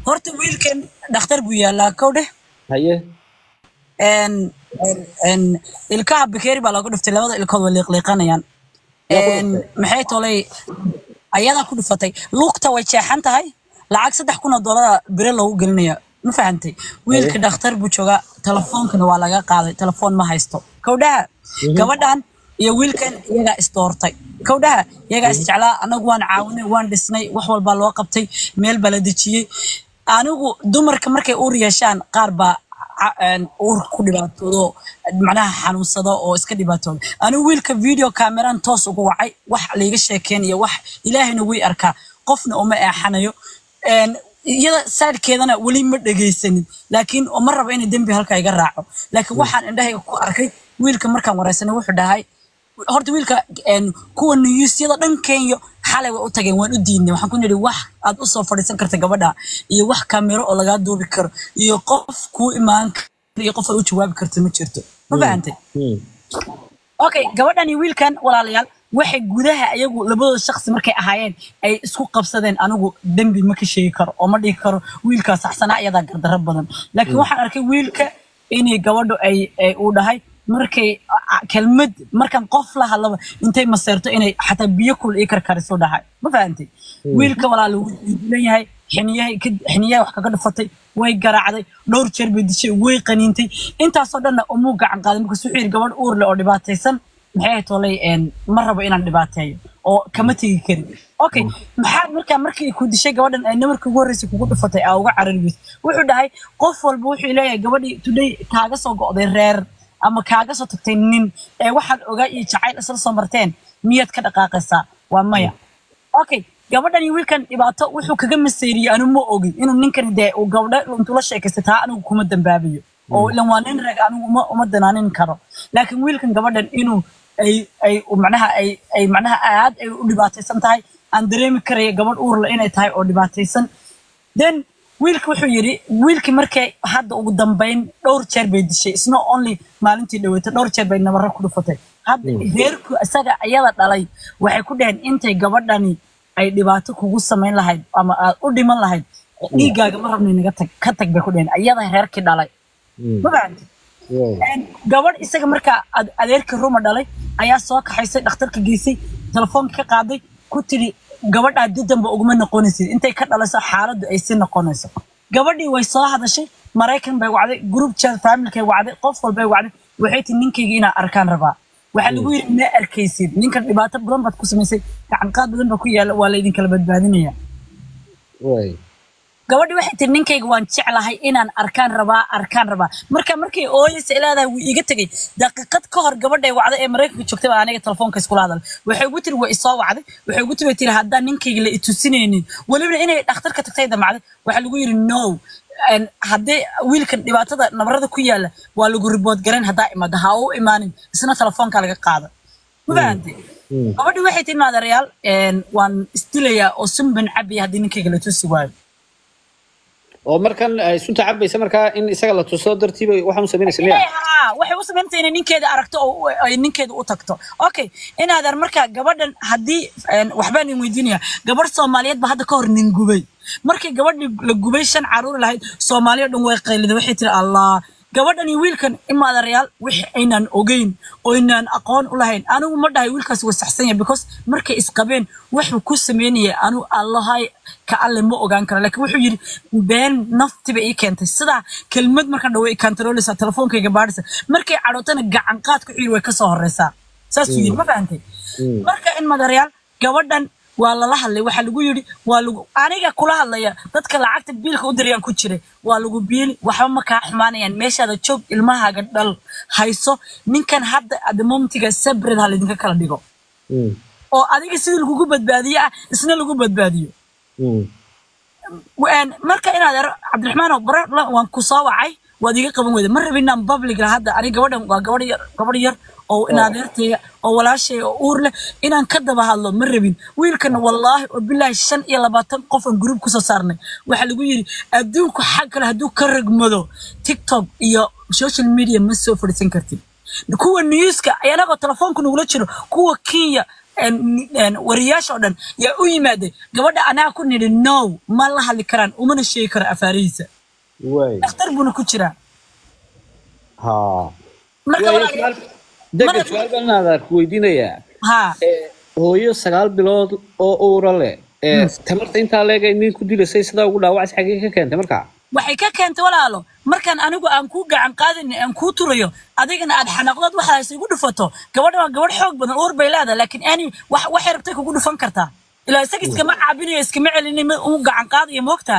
horta wiilkan dhakhtar buu yaalaa kow dheh haye een een een ilkaha bakeeri baa lagu dhiftay labada ilkood way liiqliiqanayaan yaa ku een dhuftay maxay tolay ayadaa ku dhufatay lugta way jeexan tahay lacag saddex kun oo doolara bire loogu gelinaya ma fahantay haye wiilka dhakhtar buu joogaa telefoonkana waa laga qaaday telefoon ma haysto kowdhaha Mhm. gabadhan iyo wiilkan iyagaa isdoortay kowdhaha iyagaa isjeclaa anagu waan caawinay waan dhisnay wax walbaa loo qabtay meel baa la dejiyey anigu dumarka markay uur yeeshaan qaar baa ca- een, uur ku dhibaatoodo macnaha xanuunsado oo iska dhibaatooda anigu wiilka video cameran toos ugu wacay wax layga sheekeynayo wax ilaahayna way arkaa qofna uma eexanayo Een, iyada saadkeedana weli ma dhegaysanin laakiin ma rabo inay dembi halka iga raaco laakiin waxaan indhahayga ku arkay wiilka markaan wareysanay wuxuu dhahay horta wiilka een, kuwa niyuusyada dhan kenya xalay way u tageen waan u diidnay waxaan ku nidhi wax aad usoo fadhiisan karta gabadha iyo wax kamero oo lagaa duubi karo iyo qof kuu imaan karo iyo qof aad u jawaabi karta ma jirto ma Hmm. fahantay Hmm. okay gabadhan iyo wiilkan walaalayaal waxay gudaha ayagu labadooda shakhsi markay ahaayeen ay isku qabsadeen anigu dembi ma ka sheegi karo oo ma dhihi karo wiilkaa saxsanaa iyadaa gardarro badan laakiin Hmm. waxaan arkay wiilka inay gabadhu ay ay uu dhahay markay a- a- kelmad markan qof la hadlaba intay maseerto inay xataa biyo kul ii karkariso dhahay ma fahantay Hmm. wiilka walaala wuu dilan yahay xiniyahay ka- xiniyahay wax kaga dhufatay way garaacday dhowr jeer bay dishay way qaniintay intaasoo dhanna umuu gacan qaaday markaas wuxuu yidhi gabadh uur leh oo dhibaataysan maxay tolay een, ma rabo inaan dhibaateeyo oo kama tegi karin okay maxaad markaa markii ku dishay gabadhan ay namarkii ugu horreysay kugu dhufatay aa uga carari weys wuxuu dhahay qof walba wuxuu leeyahay gabadhii today kaaga soo go'day reer ama kaaga soo tagtay nin ee waxaad ogaa iyo jacayl isla soo marteen miyaad ka dhaqaaqaysaa waa maya okay gabadhan iyo wiilkan dhibaato wuxuu kaga maseeriyey anu ma ogin inuu ninkan dee uu gabdho intuu la sheekaystay taa anigu kuma dambaabayo oo ilan waa nin rag anigu uma, uma danaanin karo laakiin wiilkan gabadhan inuu ay ay u- macnaha ay ay macnaha aad ay u dhibaataysan tahay aan dareemi karaya gabadh uurla inay tahay oo dhibaataysan then wiilka wuxuu yidhi wiilkii markay hadda ugu dambayn dhowr jeer bay dishay isna only maalintii dhaweetay dhowr jeer bay nabarro ku dhufatay hadda Hmm. reerku isaga iyada dhalay waxay ku dhaheen intay gabadhani ay dhibaato kugu samayn lahayd ama aad u dhiman lahayd Hmm. dhiiggaaga ma rabna inaga tag ka tag bay ku dhaheen iyada reerkii dhalay Hmm. ma fahamtay Yeah. Een, gabadh isaga markaa ad- adeerkii ruma dhalay ayaa soo kaxaysay dhakhtarka geysay telefoonka ka qaaday ku tiri gabadhaa dib dambe uguma noqonaysid intay ka dhalayso xaaladdu ay sii noqonayso gabadhii way soo hadashay maraykan bay wacday group chat familkay wacday qof walbay wacday waxay tii ninkayga inaa arkaan rabaa waxaa lagu yidhi ma arkaysid ninkan dhibaato badan baad ku samaysay gacanqaad badan baa ku yaala waa laydinkala badbaadinaya Way. gabadhi waxay tiri ninkayga waan jeclahay inaan arkaan rabaa arkaan rabaa marka markay ooyaysa ilaadahay wuu iiga tegay daqiiqad ka hor gabadhay wacday ee maraykanka joogtay baa aniga telefoonka iskula hadal waxay ugu tiri waa isoo wacday waxay ugu tiri way tiri haddaan ninkayga la itusinaynin welibana inay dhakhtarka tagtay damacday waxaa lagu yidhi no Een, haddii wiilkan dhibaatada nabarada ku yaala waa lagu ribood garayn haddaa imaado ha u imaanin isna telefoonka laga qaada ma Hmm. fahantay Hmm. gabadhi waxay tiri maadareyaal waan isdilayaa oo sunban cabaya haddii ninkayga la tusi waayo oo markan ay sunta cabaysa markaa in isaga la tuso dartiiba waxaan u samaynaysa miya haa waxay u samaynaysaa inay ninkeeda aragto oo u- ay ninkeeda u tagto okay inaadan marka gabadhan haddii een, waxbaan in weydiinaya gabadh soomaaliyeed ba hadda ka hor nin gubay markii gabadhii la gubay shan caruur lahayd soomaaliya dhan way qaylida waxay tiri allah gabadhan iyo wiilkan imaadareyaal wix aynaan ogeyn oo aynaan aqoon u lahayn anigu ma dhahay wiilkaas way saxsan yahay because markay isqabeen wuxuu ku sameynaya anigu allahay ka alle ma ogaan karo laakiin wuxuu yidhi been naftiba ii keentay sidaa kelmad markaan dhawo i kantarooleysaa telefoonkayga baadhisa markay cadhootana gacan qaadka ciir way kasoo horeysaa saasuu yidhi ma fahantay Hmm. marka in madareyaal gabadhan waa lala hadlay waxaa lagu yidhi waa lagu aniga kula hadlaya dadka lacagta biilka u dirayaan ku jiray waa lagu biili waxba ma kaa xumaanayaan meeshaada joog ilmahaaga dhal hayso ninkan hadda admomtiga sabred ha laydinka kala dhigo Hmm. oo adiga sidii lagugu badbaadiyo ah isna lagu badbaadiyo Hmm. Een, marka inaad ero cabdiraxmaanow bara la- waan ku soo wacay waad iga qaban weyda ma rabin inaan public la hadda aniga gabadhan waa gabadh yar gabadh yar oo inaadeertayga oo walaashay oo uur leh inaan ka daba hadlo ma rabin wiilkana wallaahi oo bilaahi shan iyo labaatan qof aan group kusoo saarnay waxaa lagu yidhi adduunku xag kale hadduu ka ragmado tiktok iyo social media ma soo fadhiisan kartid kuwa newska anagoo telefoonka nagula jiro kuwa kenya een- een wariyaasha oo dhan yaa u yimaaday gabadha anaa ku nidhi no ma la hadli karaan umana sheegi karo afaarihiisa way dhakhtar buuna ku jiraa ha marka Way, walaalayaal su'aal- dega Mana- su'aal baan aad ku weydiinayaa ha Ee, hooyo sagaal bilood oo uura leh ee tamarta intaa leega nin ku dilasay sidaa ugu dhaawacas xagee ka keentay markaa waxay ka keentay walaalo markaan anigu aan kuu gacan qaadin aan kuu turayo adigana aad xanaaqdood waxa hayse igu dhufato gabadha waa gabadh xoog badan uur bay leedahay laakiin ani wax waxay rabtay kugu dhufan kartaa ilaa isaga iskama caabinayo iskama celinayo ma uu gacan qaadayo moogtaa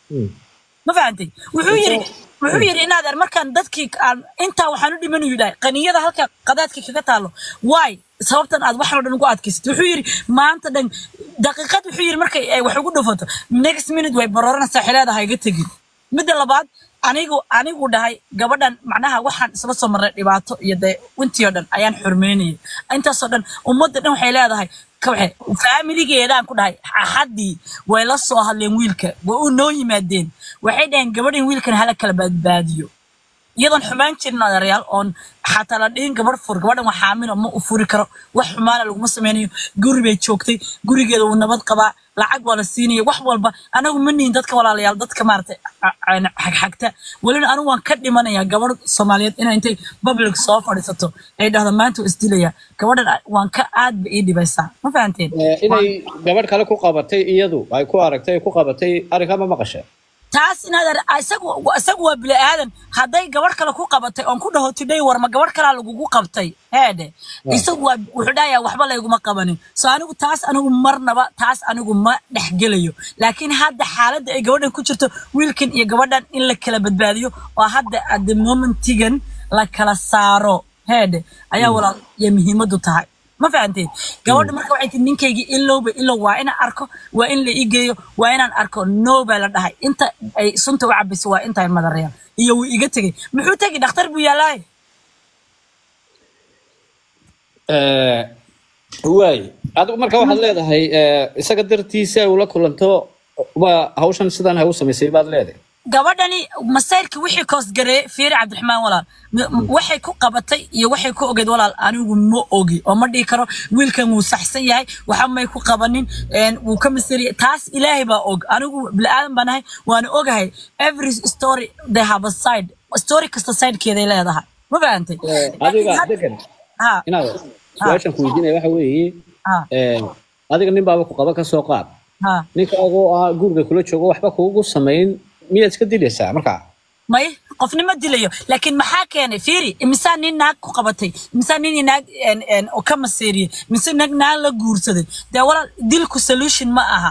ma fahantay wuxuu yiri wuxuu yiri inaad ar markaan dadkii aan intaa waxaan u dhiman uu dhahay qaniyada halka qadaadka kaga taalo waay sababtan aad waxan oo dhan ugu adkaysatay wuxuu yiri maanta dhan daqiiqad wuxuu yiri markay ay wax ugu dhufato next minute way barooranaysaa xileeda ha iga tegin midda labaad anigu anigu dhahay gabadhan macnaha waxaan isla soo marnay dhibaato iyo dee intii oo dhan ayaan xurmeynayay intaasoo dhan ummadda dhan waxay leedahay ka waxe faamiligeedaan ku dhahay axaddii way la soo hadleen wiilka way u noo yimaadeen waxay dhaheen gabadhan wiilkan hala kala badbaadiyo iyadoon xumaan jirin adeerayaal oon xataa la dhihin gabadh fur gabadhan waa xaamilo ma u furi karo wax xumaana laguma sameynayo guri bay joogtay gurigeeda wuu nabad qabaa lacag waa la siinaya wax walba anagu ma nihin dadka walaalayaal dadka maaragtay a- a- xagxagta welina anigu waan ka dhimanayaa gabadh soomaaliyeed inay intay public soo fadhiisato ay dhahdo maanta waa isdilaya gabadhan a- waan ka aad ba ii dhibaysaa ma fahanteen Ee, inay gabadh kale ku qabatay iyadu ay ku aragtay ku qabatay arrinkaa ma maqashay taas inaad ar- isagu isagu waa bini aadan hadday gabadh kale ku qabatay oon ku dhaho today war ma gabadh kalaa lagugu qabtay heede isagu waa wuxuu dhahayaa waxba layguma qabanin so anigu taas anigu marnaba taas anigu ma dhexgelayo laakiin hadda xaaladda ay gabadhan ku jirto wiilkan iyo gabadhan in la kala badbaadiyo oo hadda at the momentigan la kala saaro heede ayaa walaal iyo muhiimadu tahay ma fahanteen gabadha marka waxay tii ninkaygii ilowba ilow waa inaan arko waa in la ii geeyo waa inaan arko no baa la dhahay inta ay sunta u cabayso waa intaan madarayaan iyo wuu iga tegey muxuu tegi dhakhtar buu yaalaay Ee, waay adigu marka waxaad leedahay ee, isaga dartiisa ay ula kulanto waa hawshan sidaan ha u samaysay baad leedahay gabadhani masayrka wixii koosgareeyey fiiri cabdiraxmaan walaal m- m- waxay ku qabatay iyo waxay ku ogeed walaal anigu ma ogi oo ma dhihi karo wiilkan wuu saxsan yahay waxa may ku qabanin een, wuu ka masariya taas ilaahay baa og anigu bini'aadan baan ahay waana ogahay every story they have a side story kasta sidekeeday leedahay ma fahantay Ee, Laakiin adiga hadda- degan ha inaad su-aashan ku weydiinaya waxa weeye ha ee, adiga nin baaba ku qaba ka soo qaad ha ninka agoo ah guriga kula joogo waxba kuugu samayn miyaad iska dilaysaa markaa may qofnima dilayo laakiin maxaa keenay fiiri imisaa nin naag ku qabatay imisaa nin iyo naag een, een, oo ka maseeriyey mise naag naag la guursaday dee walaal dilku solution ma aha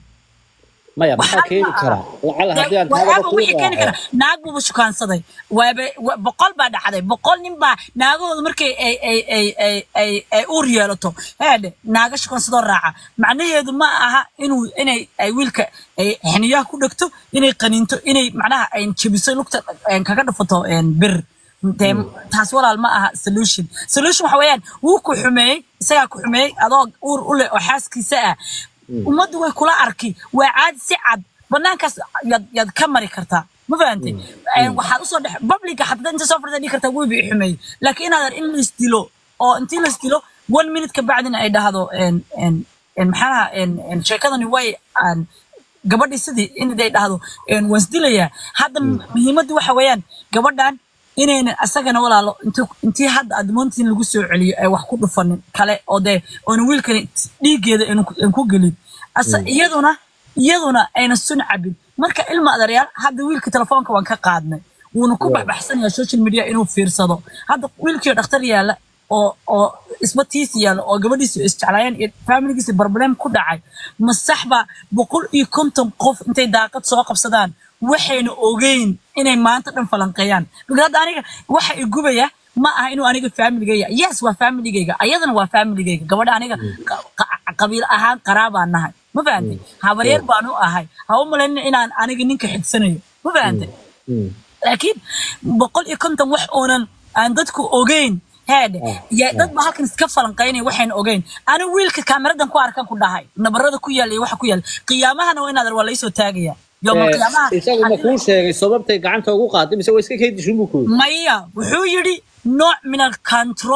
maya maxaa Waxaa keeni ma aha. karaa lacala Dee haddii aan waxaaba taadaba kuu wixii keeni raaco kara naag buuba shukaansaday waaba wa- boqol baa dhacday boqol nin baa naagahooda markay ay ay ay ay ay ay uur yeelato heedhe naaga shukaansadoo raaca macnaheedu ma aha inuu inay ay wiilka ay xiniyaha ku dhegto inay qaniinto inay macnaha ay jebiso lugta een, kaga dhufato een, bir dee taas walaal ma aha solution solution waxa weeyaan wuu ku xumeeyey isagaa ku xumeeyey adoo uur u leh oo xaaskiisa ah ummaddu way kula arki waa caadi si cad banaankaas yaad yaad ka mari kartaa ma fahantay Een, waxaad usoo dhex babliga xataa inta soo fadhida dhigi kartaa wiiba i xumeeyey laakiin inaad in la isdilo oo intii la isdilo one minute ka bacdina ay dhahdo een een een maxaa een een sheekadani way aan gabadhii sidii inay dhahdo een waan isdilayaa hadda muhiimaddu waxa weeyaan gabadhan inayna asagana walaalo intu- intii hadda admoontiin lagu soo celiyo ay wax ku dhufanin kale oo dee oona wiilkani dhiiggeeda aynu ku- aan ku gelin asa iyaduna iyaduna ayna sun cabin marka ilma adeeryaal hadda wiilka telefoonka waan ka qaadnay wuuna ku baxbaxsanayaa social media inuu fiirsado hadda wiilkii dhakhtar yaala oo oo isba tiis yaala oo gabadhiisu isjeclaayeen iyo faamiligiisa barbalem ku dhacay ma saxba boqol iyo konton qof intay daaqad soo qabsadaan waxayna ogeyn inay maanta dhan falanqeeyaan because hadda aniga waxa i gubaya ma aha inuu aniga familigayga yes waa familigayga ayadana waa familigayga gabadha aniga qa- qa- qabiil ahaan qaraabaan nahay ma fahantay habaryar baan u ahay ha u malaynin inaan aniga ninka xigsanayo ma fahantay laakiin boqol iyo konton wax oonan aan dadku ogeyn heede ya dad ba halkan iska falanqaynaya waxayna ogeyn anigu wiilka kaamiradan ku arkan ku dhahay nabarada ku yaala iyo waxa ku yaala qiyaamahana waa inaad waa laysoo taagaya yooma qiyaamaha isagu ma kuu sheegay sababtay gacanta ugu qaaday mise waa iska keydishin buu ku yidhi maya wuxuu yidhi nooc min alcontrol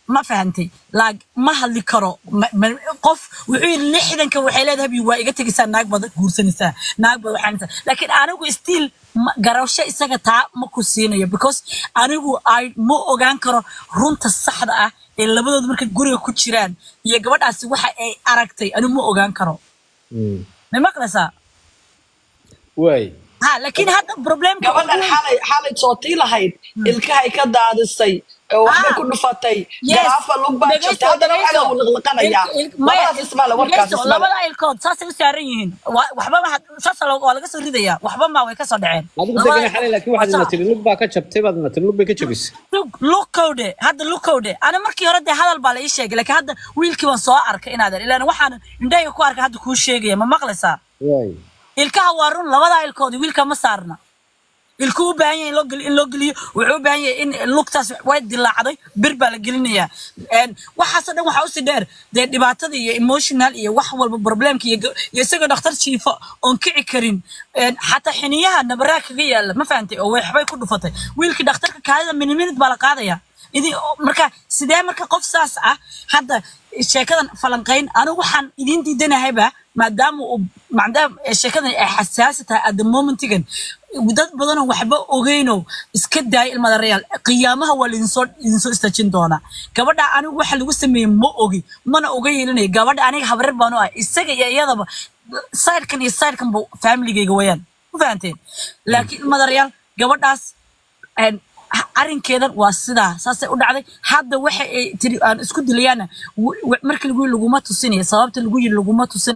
ma fahantay laag ma hadli karo ma- ma- qof wuxuu yidhi lixdanka waxay leedahay bi waa iga tegaysaa naag baad guursanaysaa naag baad waxaanaysaa laakiin anigu still ma- garasho isaga taa ma ku siinayo because anigu ay ma ogaan karo runta saxda ah ee labadooda markay guriga ku jiraan iyo gabadhaasi waxa ay aragtay anigu ma ogaan karo ma maqlaysaa waay ha laakiin hadda problemka gabadhan ugu- xalay xalay sootii lahayd ilkahay ka daadisay oo waxbay Ah. ku dhufatay Yes. garaafa lug baa Dhegeyso, jirtay haddana dhegeyso. waxaa lagu liqliqanayaa Il- il- maya, labadaas ismale warkaas dhegeyso, ismale labada ilkood saasay u saaran yihiin Wa- waxba ma had- saas loo- waa laga soo ridayaa waxba ma way ka soo dhaceen adigu Labada degana xalay laakiin waxaad waa ina tiri lug baa ka jabtay baad ina tiri lug bay ka jabisay lug lugkowdhe hadda lugkowdhe ana markii hore dee hadal baa la ii sheegay laakiin hadda wiilkii baan soo arkay inaadan ilaan waxaan indhahayga ku arkay hadda kuu sheegaya ma maqlaysaa waay ilkaha waa run labadaa ilkoodi wiilka ma saarna ilkuu u baahan yahay in loo geli- in loo geliyo wuxuu u baahan yahay in lugtaas way dilaacday bir baa la gelinayaa Een, waxaasoo dhan waxaa usii dheer dee dhibaatada iyo emotional iyo wax walba problemka iyo ga- iyo isagoo dhakhtar jiifo oon kici karin Een, xataa xiniyaha nabaraa kaga yaala ma fahantay oo waxbay ku dhufatay wiilkii dhakhtarka kaadida miniminid baa la qaadaya idin marka sidee marka qof saas ah hadda sheekadan falanqayn anigu waxaan idiin diidanahayba maadaama uu maadaama sheekadan ay xasaasi tahay at the momentigan dad badanoo waxba ogeyno iska daaya ilmada real qiyaamaha waa laidinsoo idinsoo istajin doonaa gabadha anigu waxa lagu sameeyey ma ogi mana oga yeelinaya gabadha aniga habreer baan u ah isaga iyo iyadaba sidekan iyo sidekan bu familigayga wayaan ma fahanteen laakiin ilmada real gabadhaas een, ha- arrinkeedan waa sidaa saasay u dhacday hadda waxa ay tiri aan isku dilayaana w- w- markii lagu yiri laguma tusinaya sababta lagu yiri laguma tusin